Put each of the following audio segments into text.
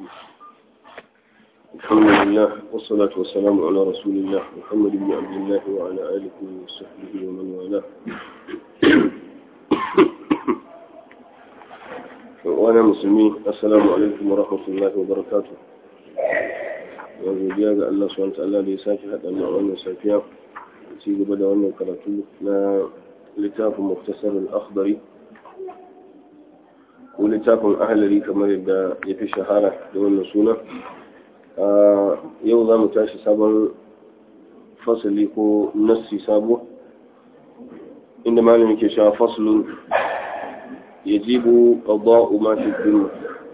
الرجيم الحمد لله والصلاة والسلام على رسول الله محمد بن عبد الله وعلى آله وصحبه ومن والاه وأنا مسلمين السلام عليكم ورحمة الله وبركاته yanzu biya ga Allah subhanahu ta'ala da ya sake haɗa mu a wannan safiya ci gaba da wannan karatu na littafin muktasar al-akhdari ko littafin ahalari kamar yadda ya fi shahara da wannan suna yau za mu tashi sabon fasali ko nassi sabo inda malamin ke sha faslun ya jibu ƙadda'u ma fi dinu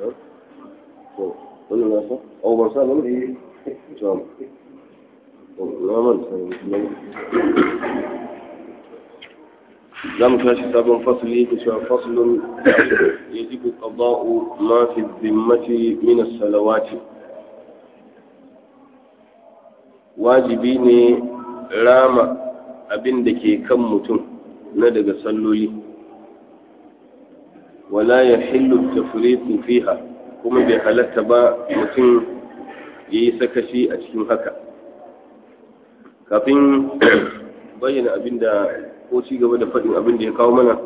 wannan nasa? au ban sa nan? Tom. Na manta za mu tashi sabon fasli da cewa faslun yajibu qada'u ma fi dhimmati min as-salawati wajibi ne rama abin da ke kan mutum na daga salloli wala yahillu tafriqu fiha kuma bai halatta ba mutum yayi sakashi a cikin haka kafin bayyana abin da ko ci gaba da faɗin abin da ya kawo mana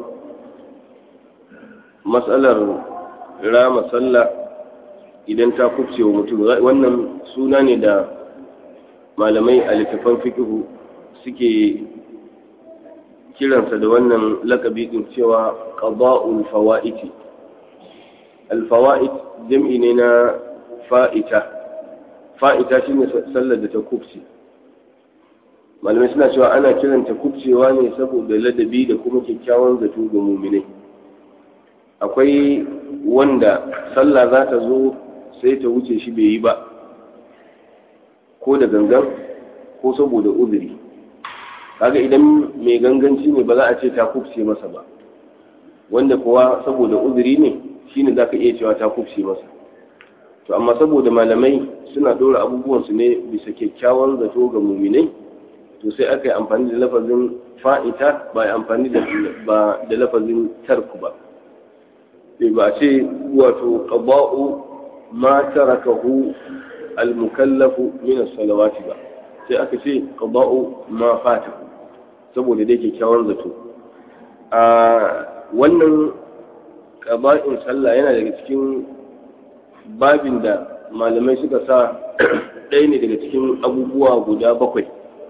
matsalar rama sallah idan ta kubce wa mutum wannan suna ne da malamai a littafan fikihu suke kiransa da wannan lakabi din cewa qada'ul fawa'iti al-fawa'it jam'i ne na fa'ita fa'ita shine sallar da ta kubce malamai suna cewa ana kiranta kubcewa ne saboda ladabi da kuma kyakkyawan zato ga muminai akwai wanda sallah za ta zo sai ta wuce shi bai yi ba ko da gangan ko saboda uzuri kaga idan mai ganganci ne ba za a ce ta kubce masa ba wanda kuwa saboda uzuri ne shine za ka iya cewa ta kubce masa to amma saboda malamai suna ɗora abubuwansu ne bisa kyakkyawan zato ga muminai to sai aka yi amfani da lafazin fa'ita ba yi amfani da lafazin tarku ba ba a ce wato ƙaba'u ma tarakahu al-mukallafu min salawati ba sai aka ce ƙaba'u ma fata saboda dai kyakkyawan zato a wannan ƙaba'in sallah yana daga cikin babin da malamai suka sa ɗaya ne daga cikin abubuwa guda bakwai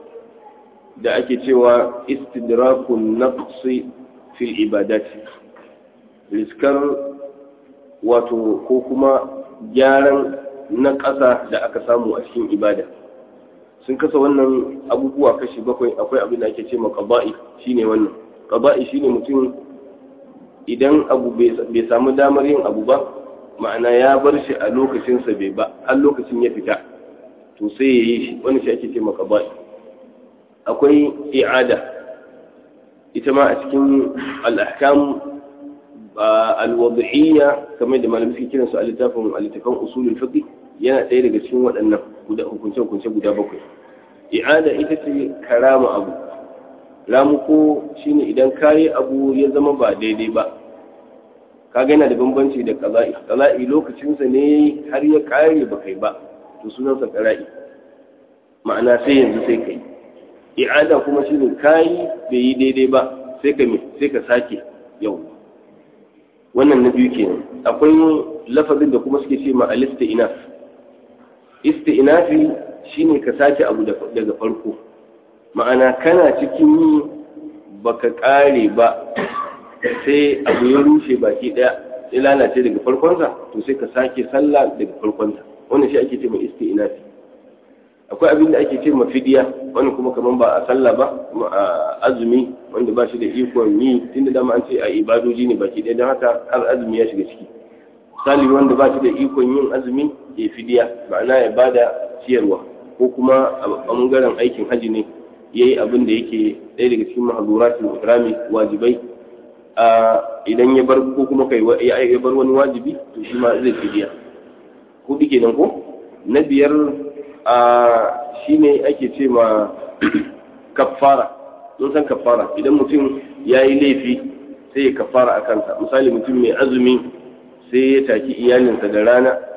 da ake cewa istidrakun naqsi fil ibadati riskar wato ko kuma gyaran na ƙasa da aka samu a cikin ibada sun kasa wannan abubuwa kashi bakwai akwai abin da ake ce ma qaba'i shine wannan qaba'i shine mutum idan abu bai samu damar yin abu ba ma'ana ya bar shi a lokacinsa bai ba har lokacin ya fita to sai ya yi shi wani shi ake ce ma qaba'i akwai i'ada ita ma a cikin al'ahkam al-wad'iyya kamar da malamai suke kiransu a littafin littafin usulul fiqh yana ɗaya daga cikin waɗannan guda hukunce hukunce guda bakwai i'ada ita ce karama abu ramuko shine idan kayi abu ya zama ba daidai ba kaga yana da bambanci da qaza'i qaza'i lokacinsa ne har ya kare ba kai ba to sunansa qara'i ma'ana sai yanzu sai kai i'ada kuma shine kai bai yi daidai ba sai ka sai ka sake yau wannan na biyu kenan akwai lafazin da kuma suke ce ma al-isti'naf isti'nafi shine ka sake abu daga farko ma'ana kana cikin yi baka kare ba sai abu ya rushe baki daya ya lalace daga farkonsa to sai ka sake sallah daga farkonta wannan shi ake ce ma isti'nafi akwai abin da ake ce ma fidiya wani kuma kaman ba a sallah ba kuma a azumi wanda ba shi da ikon yi tunda dama an ce a ibadoji ne baki ɗaya don haka har azumi ya shiga ciki misali wanda ba shi da ikon yin azumi ya fidiya ma'ana ya bada ciyarwa ko kuma a bangaren aikin haji ne ya yi abin da yake ɗaya daga cikin mahazuratul ikrami wajibai a idan ya bar ko kuma kai ya bar wani wajibi to shi ma zai fidiya hudu kenan ko na biyar a shi ne ake ce ma kafara mun san kafara idan mutum ya yi laifi sai ya kafara a kansa misali mutum mai azumi sai ya taki iyalinsa da rana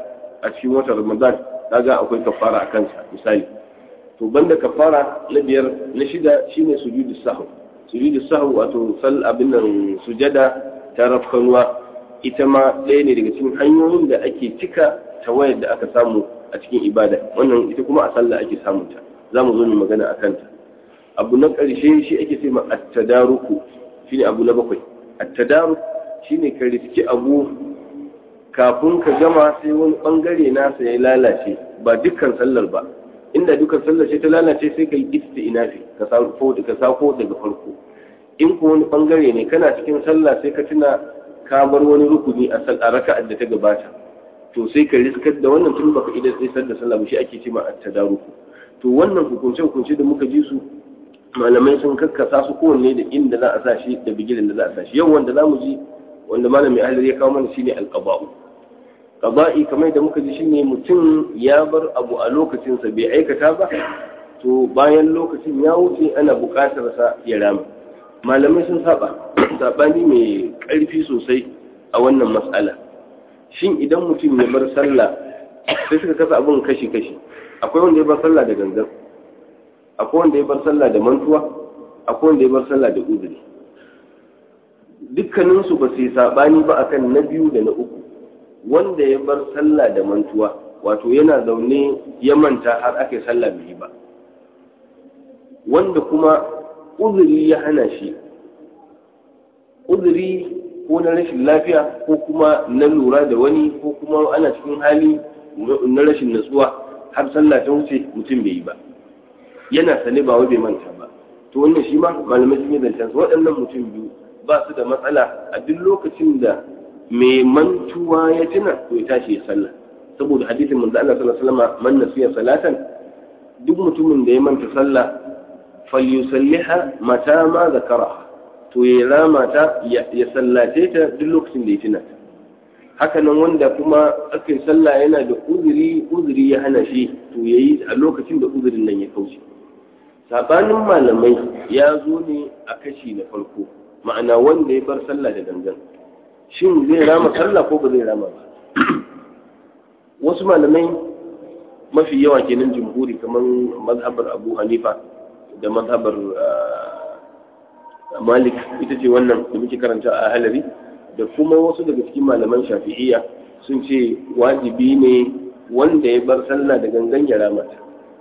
a cikin watan ramadan kaga akwai kafara a kansa misali to banda kafara na biyar na shida shine sujudu sahw sujudu sahw wato sal abin nan sujada ta rafkanuwa ita ma ɗaya ne daga cikin hanyoyin da ake cika tawayar da aka samu a cikin ibada wannan ita kuma a sallah ake samun ta za mu zo mu magana a kanta abu na ƙarshe shi ake ce ma at-tadaruku shine abu na bakwai at-tadaruk shine ka riski abu kafin ka gama sai wani bangare nasa ya lalace ba dukkan sallar ba inda dukkan sallar ce ta lalace sai ka yi isti'nafi ka sako ka sako daga farko in ko wani bangare ne kana cikin sallah sai ka tuna ka bar wani rukuni a raka'ar da ta gabata to sai ka riskar da wannan tun baka idan sai da sallah ba shi ake cewa at-tadaruku to wannan hukunce hukunce da muka ji su malamai sun kakkasa su kowanne da inda za a sa shi da bigilin da za a sa shi yau wanda za mu ji wanda malami ahli ya kawo mana shine al-qada'u qada'i kamar da muka ji shine mutum ya bar abu a lokacin sa bai aikata ba to bayan lokacin ya wuce ana buƙatar sa ya rama malamai sun saba sabani mai ƙarfi sosai a wannan matsala shin idan mutum ya bar sallah sai suka kasa abin kashi-kashi akwai wanda ya bar sallah da gangan akwai wanda ya bar sallah da mantuwa akwai wanda ya bar sallah da uzuri dukkaninsu ba su yi saɓani ba akan na biyu da na uku wanda ya bar sallah da mantuwa wato yana zaune ya manta har aka yi sallah bai yi ba wanda kuma uzuri ya hana shi uzuri ko na rashin lafiya ko kuma na lura da wani ko kuma ana cikin hali na rashin natsuwa har sallah ta wuce mutum bai yi ba yana sane ba wai bai manta ba to wannan shi ma malamai sun yi zancen su waɗannan mutum biyu ba su da matsala a duk lokacin da mai mantuwa ya tuna to ya tashi ya sallah saboda hadisin manzo Allah sallallahu alaihi wasallam man nasiya salatan duk mutumin da ya manta sallah falyusalliha mata ma zakaraha to ya rama ta ya sallace ta duk lokacin da ya tuna haka nan wanda kuma aka yi sallah yana da uzuri uzuri ya hana shi to ya yi a lokacin da uzurin nan ya kauce sabanin malamai ya zo ne a kashi na farko ma'ana wanda ya bar sallah da gangan shin zai rama sallah ko ba zai rama ba wasu malamai mafi yawa kenan jumhuri kamar mazhabar abu hanifa da mazhabar malik ita ce wannan da muke karanta a halari da kuma wasu daga cikin malaman shafi'iyya sun ce wajibi ne wanda ya bar sallah da gangan ya ramata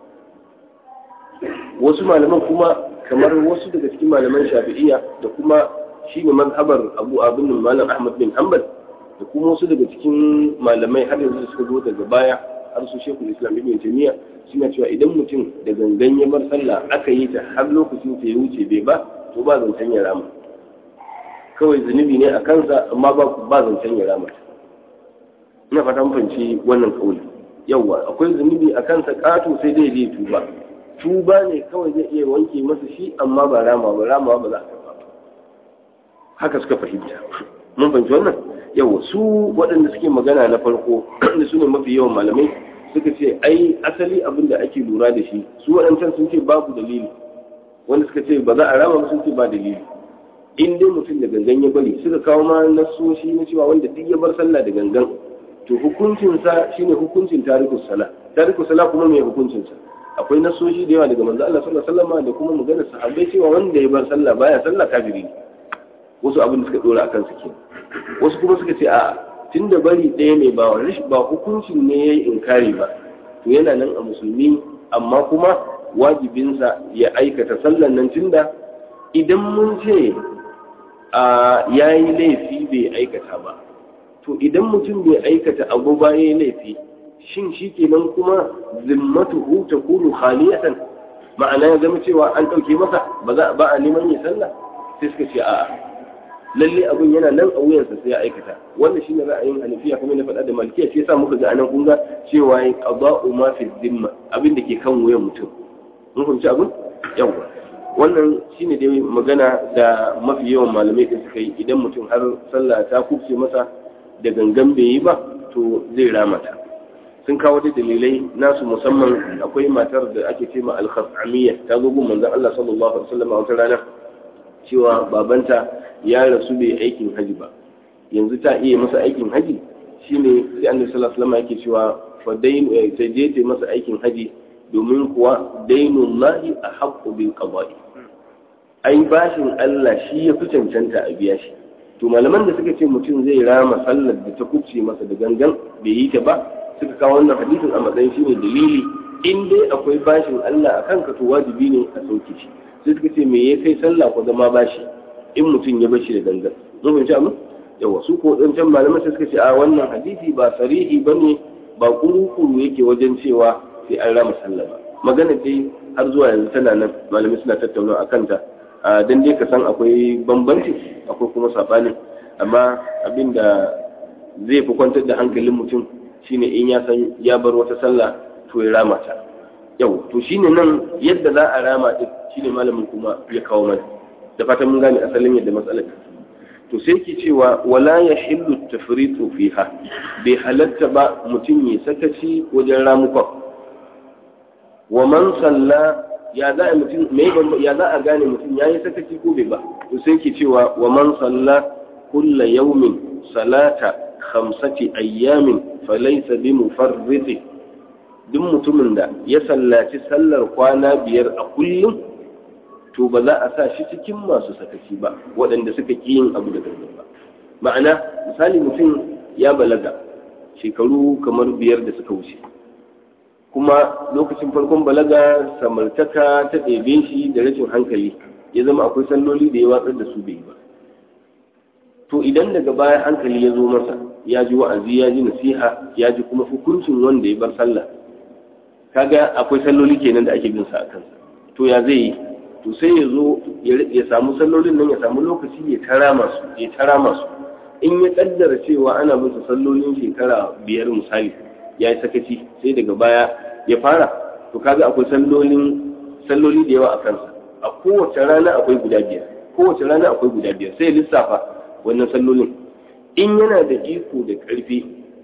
wasu malaman kuma kamar wasu daga cikin malaman shafi'iyya da kuma shi ne mazhabar abu abin malam ahmad bin hanbal da kuma wasu daga cikin malamai har yanzu suka zo daga baya har su shekul islam ibn taymiya suna cewa idan mutum da gangan ya bar sallah aka yi ta har lokacin ta ya wuce bai ba to ba zancen ya rama kawai zunubi ne a kansa amma ba ba zancen ya rama ina fatan fanci wannan kauli yawa akwai zunubi a kansa kato sai dai zai tuba tuba ne kawai zai iya wanke masa shi amma ba rama ba rama ba za a karba ba haka suka fahimta mun fahimci wannan yawa su waɗanda suke magana na farko da su ne mafi yawan malamai suka ce ai asali abin da ake lura da shi su waɗancan sun ce babu dalili wanda suka ce ba za a rama sun ce ba dalili in dai mutum da gangan ya bari suka kawo ma nasoshi na cewa wanda duk ya bar sallah da gangan to hukuncinsa shine hukuncin tarikus sala tarikus sala kuma mai hukuncinsa akwai nasoshi da yawa daga manzo Allah sallallahu alaihi wasallam da kuma maganar sahabbai cewa wanda ya bar sallah baya sallah kafiri ne wasu abin da suka dora akan su kenan wasu kuma suka ce a tunda bari ɗaya ne ba ba hukuncin ne yayi inkari ba to yana nan a musulmi amma kuma wajibinsa ya aikata sallan nan tunda idan mun ce ya yi laifi bai aikata ba to idan mutum bai aikata abu ba ya yi laifi shin shi kenan kuma zimmatuhu ta kunu khaliyatan ma'ana ya zama cewa an ɗauke masa ba za ba a neman ya sallah sai suka ce a'a lalle abun yana nan a wuyansa sai ya aikata wannan shine ra'ayin hanafiya kuma na faɗa da malikiya shi yasa muka ga anan kun ga cewa yin qada'u ma fi zimma abin da ke kan wuyan mutum mun fahimci abin yawa wannan shine dai magana da mafi yawan malamai da suka yi idan mutum har sallah ta kubce masa da gangan bai yi ba to zai ramata sun kawo da dalilai nasu musamman akwai matar da ake ce ma al-khasamiyya ta zo gun manzon Allah sallallahu alaihi wasallam a wata rana cewa babanta ya rasu bai aikin haji ba yanzu ta iya masa aikin haji shine sai annabi sallallahu alaihi wasallam yake cewa fa dain ta je ta masa aikin haji domin kuwa dainullahi a haqqu bil qada'i ai bashin Allah shi ya fi cancanta a biya shi to malaman da suka ce mutum zai rama sallar da ta kubce masa da gangan bai yi ta ba suka kawo wannan hadisin a matsayin shi ne dalili in dai akwai bashin Allah a kanka to wajibi ne a sauke shi sai suka ce me ya kai sallah ko zama bashi in mutum ya bashi da gangan mun fahimci amma yawa su ko dan can malaman sai suka ce a wannan hadisi ba sarihi bane ba kuru-kuru yake wajen cewa sai an rama sallah ba magana dai har zuwa yanzu tana nan malamai suna tattauna a kanta dan dai ka san akwai bambanci akwai kuma sabani amma abinda zai fi kwantar da hankalin mutum shine in ya san ya bar wata sallah to ya rama ta yau to shine nan yadda za a rama din shine malamin kuma ya kawo mana da fatan mun gane asalin yadda matsalar to sai ke cewa wala ya hillu tafritu fiha bai halatta ba mutum ya sakaci wajen ramukan wa man salla ya za a mutum me ya za a gane mutum yayi sakaci ko bai ba to sai ke cewa wa man salla kulla yawmin salata khamsati ayyamin falaysa bi mufarriti duk mutumin da ya sallaci sallar kwana biyar a kullum to ba za a sa shi cikin masu sakaci ba waɗanda suka ƙi yin abu da gangan ba ma'ana misali mutum ya balaga shekaru kamar biyar da suka wuce kuma lokacin farkon balaga samartaka ta ɗebe shi da rashin hankali ya zama akwai salloli da ya watsar da su bai ba to idan daga baya hankali ya zo masa ya ji wa'azi ya ji nasiha ya ji kuma hukuncin wanda ya bar sallah kaga akwai salloli kenan da ake bin sa a kansa to ya zai yi to sai ya zo ya samu sallolin nan ya samu lokaci ya tara masu ya tara masu in ya kaddara cewa ana musu sallolin shekara biyar misali ya yi sakaci sai daga baya ya fara to kaga akwai sallolin salloli da yawa a kansa a kowace rana akwai guda biyar kowace rana akwai guda biyar sai lissafa wannan sallolin in yana da iko da karfi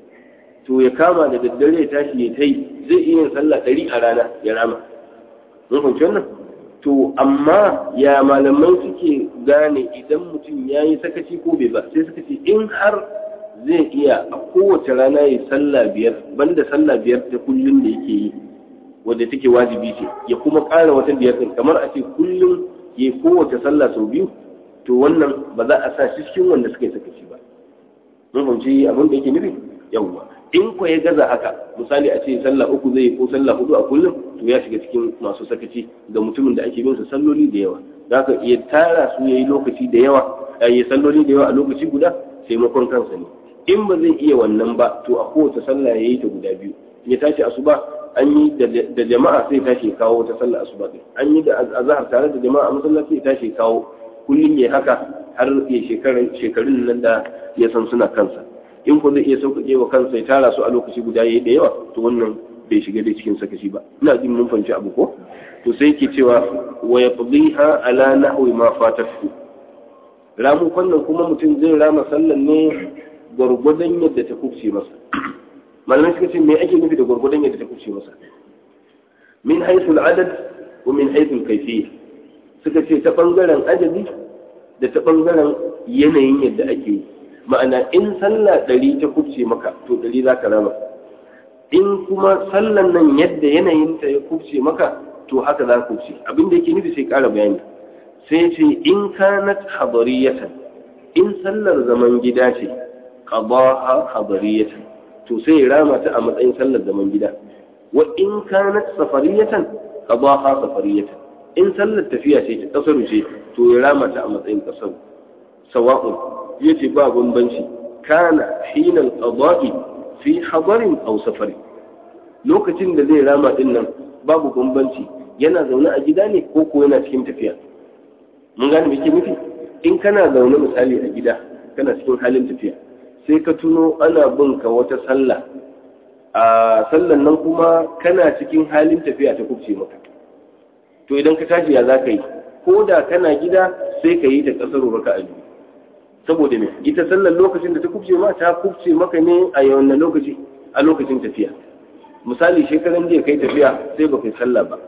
to ya kama da daddare ya tashi ya tai zai iya yin sallah ɗari a rana ya rama mun fahimci wannan to amma ya malamai suke gane idan mutum ya yi sakaci ko bai ba sai suka ce in har zai iya a kowace rana ya sallah biyar banda sallah biyar ta kullum da yake yi wadda take wajibi ce ya kuma ƙara wata biyar ɗin kamar a ce kullum ya yi kowace sallah sau biyu to wannan ba za a sa shi cikin wanda suka yi sakaci ba mun fahimci abin da yake nufi yawwa in ko ya gaza haka misali a ce sallah uku zai ko sallah hudu a kullum to ya shiga cikin masu sakaci ga mutumin da ake bin sa salloli da yawa zaka iya tara su yayi lokaci da yawa yayi salloli da yawa a lokaci guda sai makon kansa ne in ba zai iya wannan ba to a kowace sallah yayi ta guda biyu ya tashi asuba an yi da jama'a sai tashi kawo wata sallah asuba din an yi da azhar tare da jama'a a masallaci ya tashi kawo kullum ya haka har ya shekarun shekarun nan da ya san suna kansa in ko zai iya sauƙaƙe wa kansa ya tara su a lokaci guda yayi da yawa to wannan bai shiga dai cikin sakaci ba ina jin mun fahimci abu ko to sai yake cewa wa yaqdiha ala nahwi ma fatatu ramu wannan kuma mutum zai rama sallan ne gwargwadon yadda ta kubce masa malamai suka ce me ake nufi da gwargwadon yadda ta kubce masa min haythu adad wa min haythu kayfiyya suka ce ta bangaren adadi da ta bangaren yanayin yadda ake yi ma'ana in sallah ɗari ta kubce maka to ɗari za ka rama in kuma sallan nan yadda yanayinta ya kubce maka to haka za ka kubce abin da yake nufi sai ƙara bayani sai ce in kanat hadariyatan in sallar zaman gida ce qadaha hadariyatan to sai ya rama ta a matsayin sallar zaman gida wa in kanat safariyatan qadaha safariyatan in sallar tafiya ce ta kasaru ce to ya rama ta a matsayin kasaru sawa'un yace ba bambanci kana hinal qada'i fi hadarin aw safari lokacin da zai rama din nan babu bambanci yana zaune a gida ne ko ko yana cikin tafiya mun gane me yake nufi in kana zaune misali a gida kana cikin halin tafiya sai ka tuno ana bin ka wata sallah a sallan nan kuma kana cikin halin tafiya ta kubce maka to idan ka tashi ya za ka yi ko da kana gida sai ka yi ta kasar raka a biyu saboda me ita sallar lokacin da ta kubce ma ta kubce maka ne a yawan lokaci a lokacin tafiya misali shekaran jiya kai tafiya sai ba kai sallah ba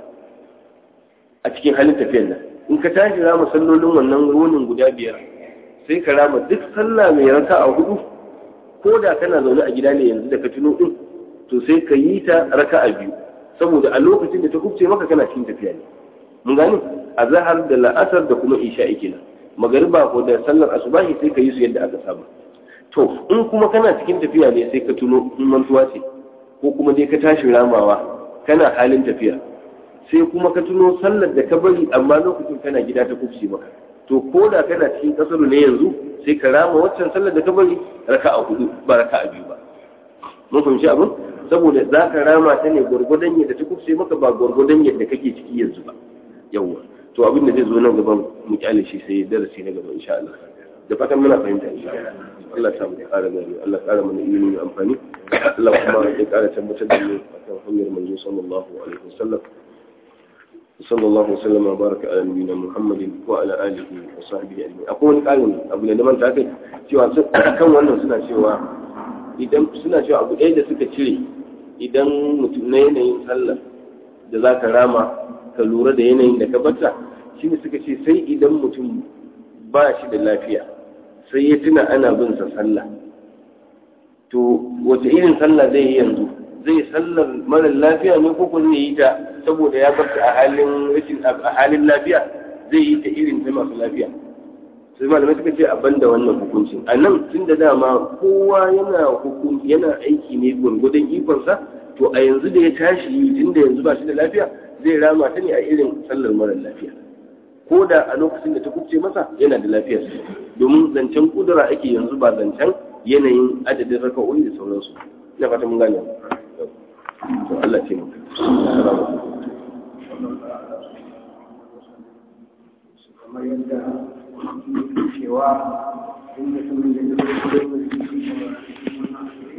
a cikin halin tafiyar nan in ka tashi rama sallolin wannan runin guda biyar sai ka rama duk sallah mai raka a hudu ko da kana zaune a gida ne yanzu da ka tuno din to sai ka yi ta raka'a biyu saboda a lokacin da ta kubce maka kana cikin tafiya ne mun gane a zahar da la'asar da kuma isha'i kenan magariba ko da sallar asubahi sai ka yi su yadda aka saba to in kuma kana cikin tafiya ne sai ka tuno in mantuwa ce ko kuma dai ka tashi ramawa kana halin tafiya sai kuma ka tuno sallar da ka bari amma lokacin kana gida ta kubce maka to ko da kana cikin kasaru ne yanzu sai ka rama waccan sallar da ka bari raka'a hudu ba raka'a biyu ba mun fahimci abin saboda za ka rama ta ne gwargwadon yadda ta kubce maka ba gwargwadon yadda kake ciki yanzu ba yawwa to abin da zai zo nan gaban mu kyale shi sai darasi na gaba insha Allah da fatan muna fahimta insha Allah Allah ta mu ƙara gari Allah ƙara mana ilimi mai amfani Allah kuma ya ƙara tabbatar da mu akan hanyar manzo sallallahu alaihi wasallam صلى الله وسلم وبارك على نبينا محمد وعلى اله وصحبه اجمعين akwai wani ƙarin abu da man ta kai cewa kan wannan suna cewa idan suna cewa abu ɗaya da suka cire idan mutum na yanayin sallah da za ka rama ka lura da yanayin da ka bata shi ne suka ce sai idan mutum ba shi da lafiya sai ya tuna ana bin sa sallah to wace irin sallah zai yi yanzu zai sallar mara lafiya ne ko kuma zai yi ta saboda ya bar a halin rashin a halin lafiya zai yi ta irin ta masu lafiya sai malamai suka ce a banda wannan hukuncin a nan tun da dama kowa yana hukun yana aiki ne gwargwadon ikonsa to a yanzu da ya tashi yi tun da yanzu ba shi da lafiya zai rama ta ne a irin sallar mara lafiya ko da a lokacin da ta kubce masa yana da lafiyar domin zancen kudura ake yanzu ba zancen yanayin adadin raka'o'i da sauransu ina fata mun gane to Allah ce mu kamar yadda cewa in mutum da ya zo da